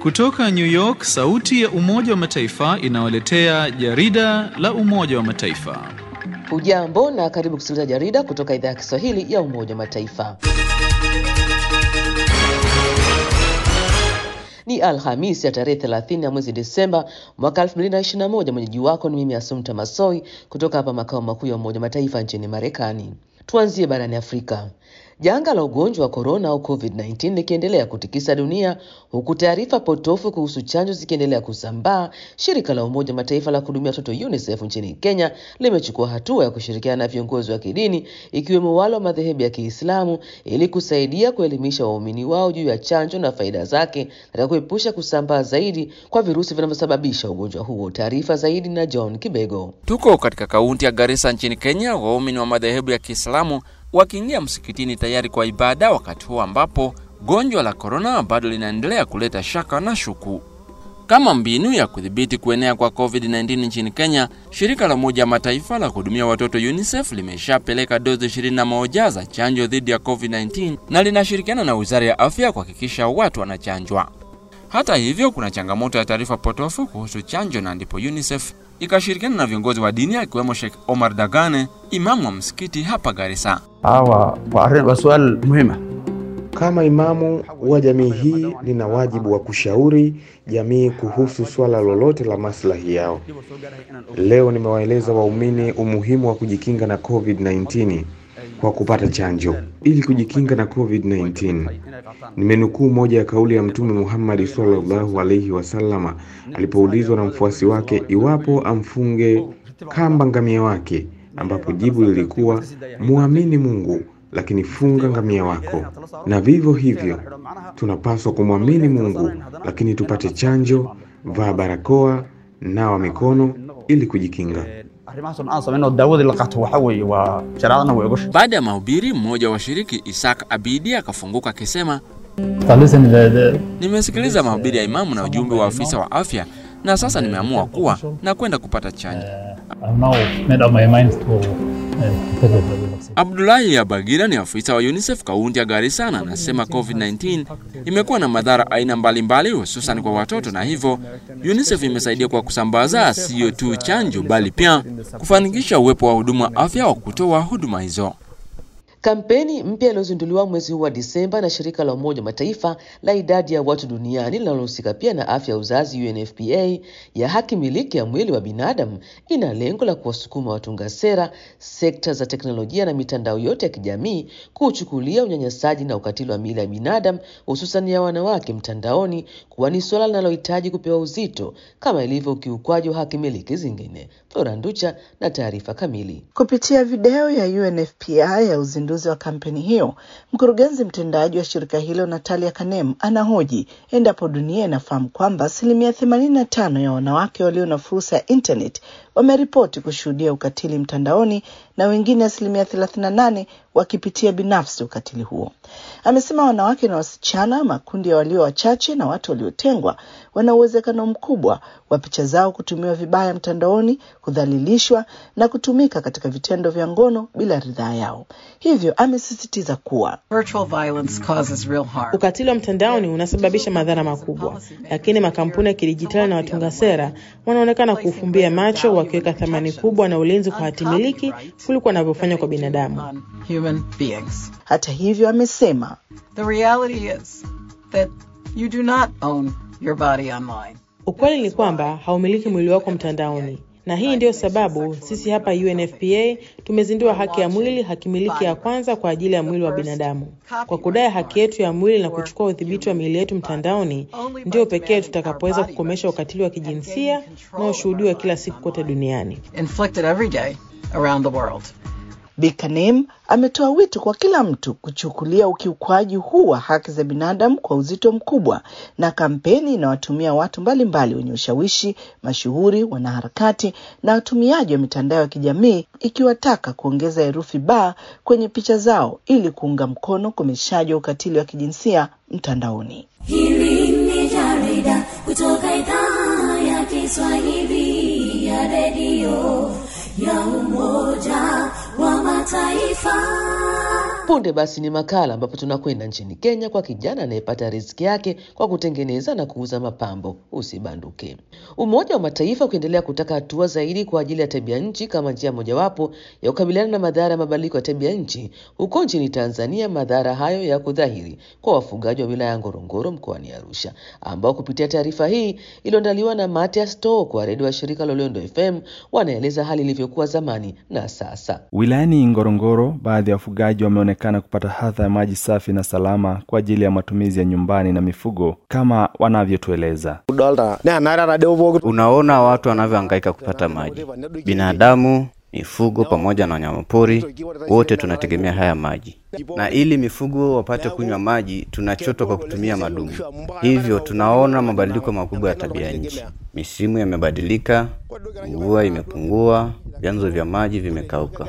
Kutoka New York, sauti ya Umoja wa Mataifa inawaletea jarida la Umoja wa Mataifa. Hujambo na karibu kusikiliza jarida kutoka idhaa ya Kiswahili ya Umoja wa Mataifa. Ni Alhamisi ya tarehe 30 ya mwezi Desemba mwaka 2021. Mwenyeji wako ni mimi Asumta Masoi kutoka hapa makao makuu ya Umoja wa Mataifa nchini Marekani. Tuanzie barani Afrika. Janga la ugonjwa wa korona au COVID-19 likiendelea kutikisa dunia huku taarifa potofu kuhusu chanjo zikiendelea kusambaa, shirika la Umoja Mataifa la kuhudumia watoto UNICEF nchini Kenya limechukua hatua ya kushirikiana na viongozi wa kidini ikiwemo wale wa madhehebu ya Kiislamu ili kusaidia kuelimisha waumini wao juu ya chanjo na faida zake katika kuepusha kusambaa zaidi kwa virusi vinavyosababisha ugonjwa huo. Taarifa zaidi na John Kibego. Tuko katika kaunti ya Garissa nchini Kenya, waumini wa madhehebu ya Kiislamu wakiingia msikitini tayari kwa ibada, wakati huo ambapo gonjwa la korona bado linaendelea kuleta shaka na shuku. Kama mbinu ya kudhibiti kuenea kwa COVID-19 nchini Kenya, shirika la Umoja wa Mataifa la kuhudumia watoto UNICEF limeshapeleka dozi 21 za chanjo dhidi ya COVID-19 na linashirikiana na Wizara ya Afya kuhakikisha watu wanachanjwa. Hata hivyo, kuna changamoto ya taarifa potofu kuhusu chanjo, na ndipo UNICEF ikashirikiana na viongozi wa dini akiwemo Sheikh Omar Dagane, imamu wa msikiti hapa Garissa. hawa wa swali muhima Kama imamu wa jamii hii, nina wajibu wa kushauri jamii kuhusu swala lolote la maslahi yao. Leo nimewaeleza waumini umuhimu wa kujikinga na COVID-19 kwa kupata chanjo ili kujikinga na COVID-19. Nimenukuu moja ya kauli ya Mtume Muhammad sallallahu alaihi wasallama alipoulizwa na mfuasi wake iwapo amfunge kamba ngamia wake, ambapo jibu lilikuwa muamini Mungu lakini funga ngamia wako. Na vivyo hivyo tunapaswa kumwamini Mungu lakini tupate chanjo, vaa barakoa, nawa mikono ili kujikinga. arrimahaasoo aan samayn oo daawadii la qaato waxa weeye waa shareecadana way ogosha Baada ya mahubiri, mmoja wa washiriki Isaac Abidi akafunguka akisema, nimesikiliza mahubiri ya imamu na ujumbe wa afisa wa afya na sasa nimeamua kuwa na kwenda kupata chanjo. Abdullahi Abagira ni afisa wa UNICEF kaunti ya Garissa na anasema COVID-19 imekuwa na madhara aina mbalimbali hususan kwa watoto, na hivyo UNICEF imesaidia kwa kusambaza siyo tu chanjo bali pia kufanikisha uwepo wa huduma wa afya wa kutoa huduma hizo. Kampeni mpya iliyozinduliwa mwezi huu wa Disemba na shirika la Umoja wa Mataifa la idadi ya watu duniani linalohusika pia na afya ya uzazi UNFPA ya haki miliki ya mwili wa binadamu ina lengo la kuwasukuma watunga sera, sekta za teknolojia na mitandao yote ya kijamii kuuchukulia unyanyasaji na ukatili wa miili ya binadamu hususan ya wanawake mtandaoni kuwa ni suala linalohitaji kupewa uzito kama ilivyo ukiukwaji wa haki miliki zingine. Flora Nducha na taarifa kamili. Kupitia video ya UNFPA ya uzinduzi wa kampeni hiyo, mkurugenzi mtendaji wa shirika hilo Natalia Kanem anahoji endapo dunia inafahamu kwamba asilimia themanini na tano ya wanawake walio na fursa ya internet wameripoti kushuhudia ukatili mtandaoni na wengine asilimia thelathini na nane wakipitia binafsi ukatili huo. Amesema wanawake na wasichana, makundi ya walio wachache na watu waliotengwa, wana uwezekano mkubwa wa picha zao kutumiwa vibaya mtandaoni, kudhalilishwa na kutumika katika vitendo vya ngono bila ridhaa yao. Hivyo amesisitiza kuwa Virtual violence causes real harm. Ukatili wa mtandaoni unasababisha madhara makubwa, lakini makampuni ya kidijitali na watunga sera wanaonekana kuufumbia macho, wakiweka thamani kubwa na ulinzi kwa hatimiliki kuliko wanavyofanya kwa binadamu. on human beings. hata hivyo, amesema The reality is that you do not own your body online. Ukweli ni kwamba haumiliki mwili wako mtandaoni, na hii ndiyo sababu sisi hapa UNFPA tumezindua haki ya mwili, hakimiliki ya kwanza kwa ajili ya mwili wa binadamu. Kwa kudai haki yetu ya mwili na kuchukua udhibiti wa miili yetu mtandaoni, ndio pekee tutakapoweza kukomesha ukatili wa kijinsia unaoshuhudiwa kila siku kote duniani. Inflicted every day around the world. Bikanem ametoa wito kwa kila mtu kuchukulia ukiukwaji huu wa haki za binadamu kwa uzito mkubwa, na kampeni inawatumia watu mbalimbali wenye ushawishi, mashuhuri, wanaharakati na watumiaji wa mitandao ya kijamii, ikiwataka kuongeza herufi ba kwenye picha zao ili kuunga mkono ukomeshaji wa ukatili wa kijinsia mtandaoni. Hili ni jarida kutoka idhaa ya Kiswahili ya redio ya Umoja wa Mataifa. Punde basi ni makala ambapo tunakwenda nchini Kenya kwa kijana anayepata riziki yake kwa kutengeneza na kuuza mapambo. Usibanduke. Umoja wa Mataifa ukiendelea kutaka hatua zaidi kwa ajili ya tabia nchi kama njia mojawapo ya kukabiliana na madhara ya mabadiliko ya tabia nchi. Huko nchini Tanzania, madhara hayo ya kudhahiri kwa wafugaji wa wilaya ya Ngorongoro mkoani Arusha, ambao kupitia taarifa hii iliyoandaliwa na Matias To kwa redio wa shirika la Loliondo FM wanaeleza hali ilivyokuwa zamani na sasa. Wilayani Ngorongoro, baadhi ya wafugaji wameonekana kupata hadha ya maji safi na salama kwa ajili ya matumizi ya nyumbani na mifugo kama wanavyotueleza. Unaona watu wanavyohangaika kupata maji, binadamu, mifugo pamoja na wanyamapori, wote tunategemea haya maji, na ili mifugo wapate kunywa maji tunachota kwa kutumia madumu. Hivyo tunaona mabadiliko makubwa ya tabia nchi. Misimu yamebadilika, mvua imepungua, vyanzo vya maji vimekauka.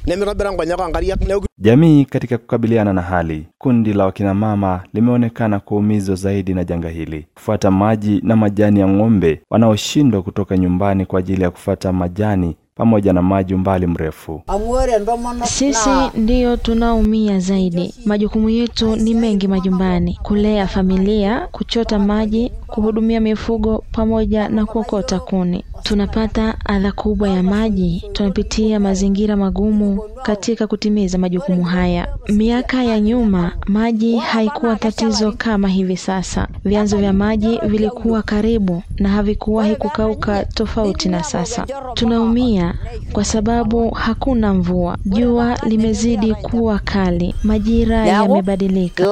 Jamii katika kukabiliana na hali, kundi la wakinamama limeonekana kuumizwa zaidi na janga hili, kufuata maji na majani ya ng'ombe wanaoshindwa kutoka nyumbani kwa ajili ya kufuata majani pamoja na maji umbali mrefu. Sisi ndiyo tunaumia zaidi. Majukumu yetu ni mengi majumbani: kulea familia, kuchota maji, kuhudumia mifugo pamoja na kuokota kuni. Tunapata adha kubwa ya maji, tunapitia mazingira magumu katika kutimiza majukumu haya. Miaka ya nyuma maji haikuwa tatizo kama hivi sasa. Vyanzo vya maji vilikuwa karibu na havikuwahi kukauka, tofauti na sasa. Tunaumia kwa sababu hakuna mvua, jua limezidi kuwa kali, majira yamebadilika.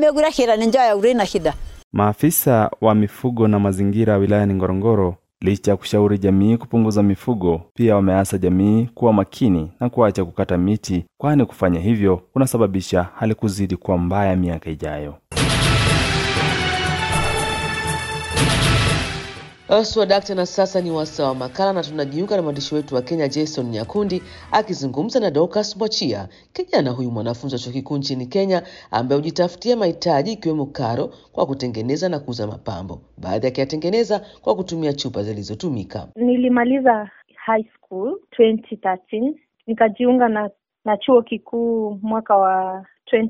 Maafisa wa mifugo na mazingira wilayani Ngorongoro licha ya kushauri jamii kupunguza mifugo, pia wameasa jamii kuwa makini na kuacha kukata miti, kwani kufanya hivyo kunasababisha hali kuzidi kuwa mbaya miaka ijayo. Swadakta, na sasa ni wasaa wa makala, na tunajiunga na mwandishi wetu wa Kenya Jason Nyakundi akizungumza na Dorcas Mwachia, kijana huyu mwanafunzi wa chuo kikuu nchini Kenya ambaye hujitafutia mahitaji ikiwemo karo kwa kutengeneza na kuuza mapambo, baadhi akiyatengeneza kwa kutumia chupa zilizotumika. Nilimaliza high school 2013 nikajiunga na na chuo kikuu mwaka wa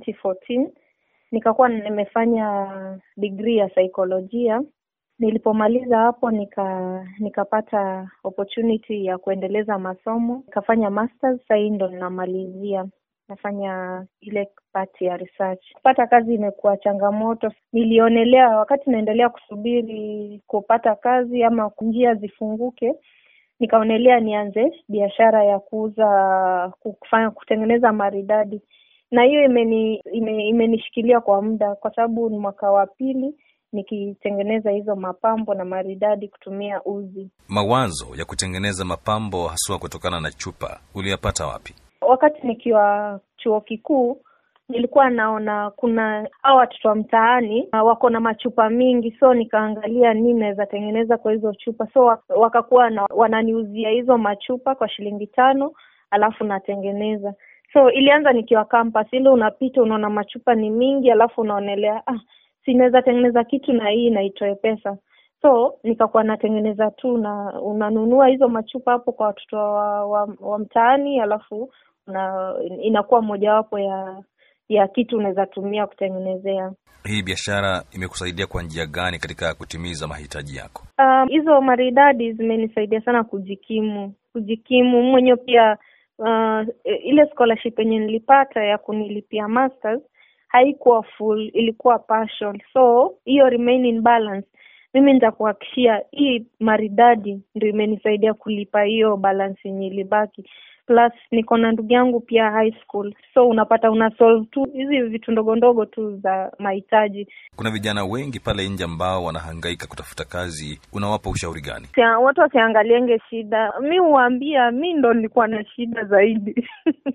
2014 nikakuwa nimefanya degree ya saikolojia Nilipomaliza hapo nika nikapata opportunity ya kuendeleza masomo, nikafanya masters. Sasa hii ndo ninamalizia, nafanya ile part ya research. Kupata kazi imekuwa changamoto. Nilionelea wakati naendelea kusubiri kupata kazi ama njia zifunguke, nikaonelea nianze biashara ya kuuza, kufanya, kutengeneza maridadi, na hiyo imeni, ime, imenishikilia kwa muda, kwa sababu ni mwaka wa pili nikitengeneza hizo mapambo na maridadi kutumia uzi. Mawazo ya kutengeneza mapambo haswa kutokana na chupa uliyapata wapi? Wakati nikiwa chuo kikuu nilikuwa naona kuna hao watoto wa mtaani wako na machupa mingi, so nikaangalia nini naweza tengeneza kwa hizo chupa, so wakakuwa na, wananiuzia hizo machupa kwa shilingi tano, alafu natengeneza. So ilianza nikiwa campus, ile unapita unaona machupa ni mingi, alafu unaonelea ah, sinaweza tengeneza kitu na hii na itoe pesa so nikakuwa natengeneza tu na unanunua hizo machupa hapo kwa watoto wa, wa, wa mtaani alafu una, inakuwa mojawapo ya ya kitu unaweza tumia kutengenezea Hii biashara imekusaidia kwa njia gani katika kutimiza mahitaji yako? Um, hizo maridadi zimenisaidia sana kujikimu kujikimu mwenyewe pia uh, ile scholarship yenye nilipata ya kunilipia masters haikuwa full ilikuwa partial so hiyo remaining balance mimi nitakuhakikishia hii maridadi ndio imenisaidia kulipa hiyo balance yenye ilibaki plus niko na ndugu yangu pia high school so unapata una solve tu hizi vitu ndogo ndogo tu za mahitaji Kuna vijana wengi pale nje ambao wanahangaika kutafuta kazi, unawapa ushauri gani? Sia- watu wasiangalienge shida mi huwaambia mi ndo nilikuwa na shida zaidi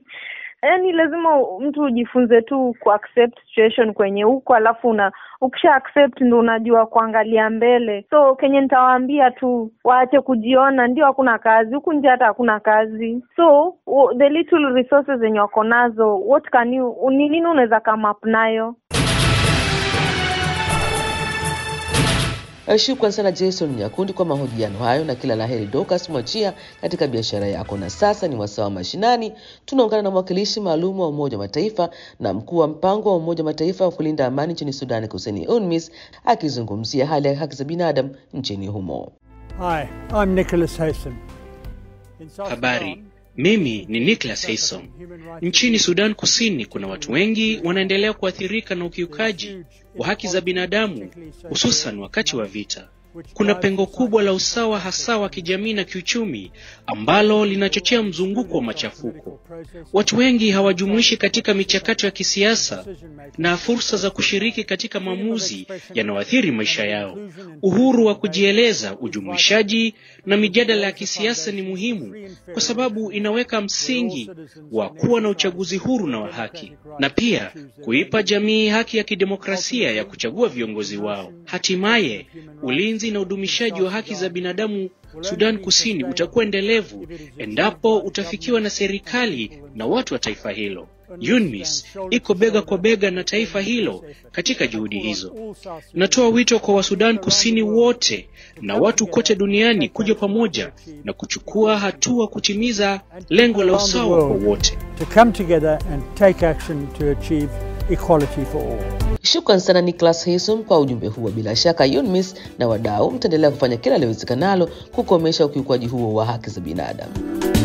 yaani lazima mtu ujifunze tu ku accept situation kwenye huko alafu una ukisha accept ndo unajua kuangalia mbele so kenye nitawaambia tu waache kujiona ndio hakuna kazi huku nje hata hakuna kazi so w- the little resources zenye wako nazo what can you ni nini unaweza come up nayo Shukran sana Jason Nyakundi kwa mahojiano hayo, na kila laheri Dorcas Mwachia katika biashara yako. Na sasa ni wasaa wa mashinani, tunaungana na mwakilishi maalum wa Umoja wa Mataifa na mkuu wa mpango wa Umoja wa Mataifa wa kulinda amani nchini Sudani Kusini, UNMISS, akizungumzia hali ya haki za binadamu nchini humo. Hi, I'm Nicholas Haysom. Habari, mimi ni Nicholas Haysom. Nchini Sudan Kusini kuna watu wengi wanaendelea kuathirika na ukiukaji wa haki za binadamu hususan wakati wa vita. Kuna pengo kubwa la usawa hasa wa kijamii na kiuchumi ambalo linachochea mzunguko wa machafuko. Watu wengi hawajumuishi katika michakato ya kisiasa na fursa za kushiriki katika maamuzi yanayoathiri maisha yao. Uhuru wa kujieleza, ujumuishaji na mijadala ya kisiasa ni muhimu kwa sababu inaweka msingi wa kuwa na uchaguzi huru na wa haki na pia kuipa jamii haki ya kidemokrasia ya kuchagua viongozi wao. Hatimaye ulinzi na udumishaji wa haki za binadamu Sudan Kusini utakuwa endelevu endapo utafikiwa na serikali na watu wa taifa hilo. UNMISS iko bega kwa bega na taifa hilo katika juhudi hizo. Natoa wito kwa Wasudan Kusini wote na watu kote duniani kuja pamoja na kuchukua hatua kutimiza lengo la usawa kwa wote. To come together and take action to achieve equality for all. Shukran sana Nicholas Haysom kwa ujumbe huo. Bila shaka UNMISS na wadau mtaendelea kufanya kila liwezekanalo kukomesha ukiukwaji huo wa haki za binadamu.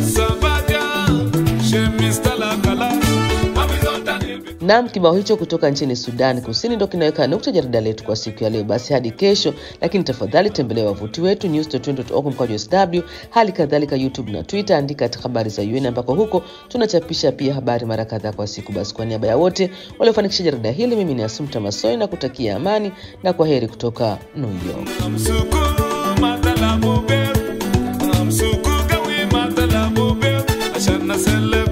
Naam, kibao hicho kutoka nchini Sudan Kusini ndo kinaweka nukta jarida letu kwa siku ya leo. Basi hadi kesho, lakini tafadhali tembelea wavuti wetu news.org mkwaju sw, hali kadhalika YouTube na Twitter, andika habari za UN ambako huko tunachapisha pia habari mara kadhaa kwa siku. Basi kwa niaba ya wote waliofanikisha jarida hili, mimi ni Asumta Masoi na kutakia amani na kwa heri kutoka New York. Asana sele